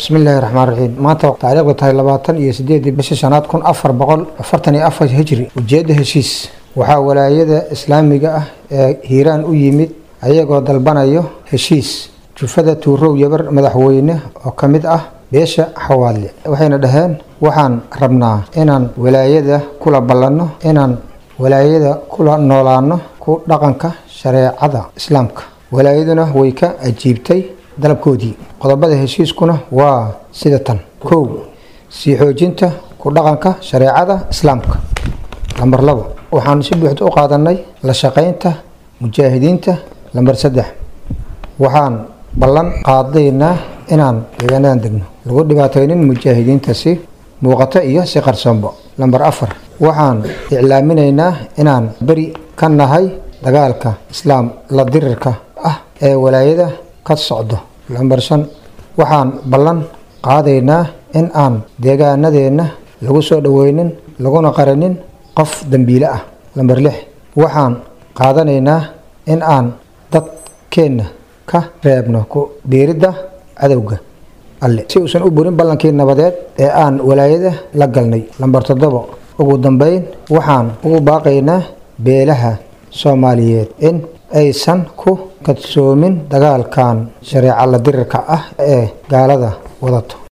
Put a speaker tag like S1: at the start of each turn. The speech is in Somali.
S1: bismi illaahi raxmaan raxiim maanta taariikhdu tahay labaatan iyo sideedii bishii shanaad kun afar boqol afartan iyo afar hijri ujeedda heshiis waxaa walaayada islaamiga ah ee hiiraan u yimid ayagoo dalbanayo heshiis jufada tuurow yabar madaxweyne oo ka mid ah beesha xawaadle waxayna dhaheen waxaan rabnaa inaan walaayada kula ballanno inaan walaayada kula noolaano ku dhaqanka shareecada islaamka walaayaduna way ka ajiibtay dalabkoodii qodobada heshiiskuna waa sida tan kow sii xoojinta ku dhaqanka shareecada islaamka lambar labo waxaan si buuxda u qaadanay la shaqaynta mujaahidiinta lambar saddex waxaan ballan qaadaynaa inaan deegaanadan degno lagu dhibaataynin mujaahidiinta si muuqato iyo si qarsoombo lambar afar waxaan iclaaminaynaa inaan beri ka nahay dagaalka islaam la dirirka ah ee walaayada ka socdo lambar shan waxaan ballan qaadaynaa in aan deegaanadeenna lagu soo dhoweynin laguna qarinin qof dembiile ah lambar lix waxaan qaadanaynaa in aan dadkeenna ka reebno ku biiridda cadowga alle si uusan u burin ballankii nabadeed ee aan walaayada la galnay lambar toddobo ugu dambeyn waxaan ugu baaqaynaa beelaha soomaaliyeed in aysan ku kadsoomin dagaalkan shareeco la dirirka ah ee gaalada wadato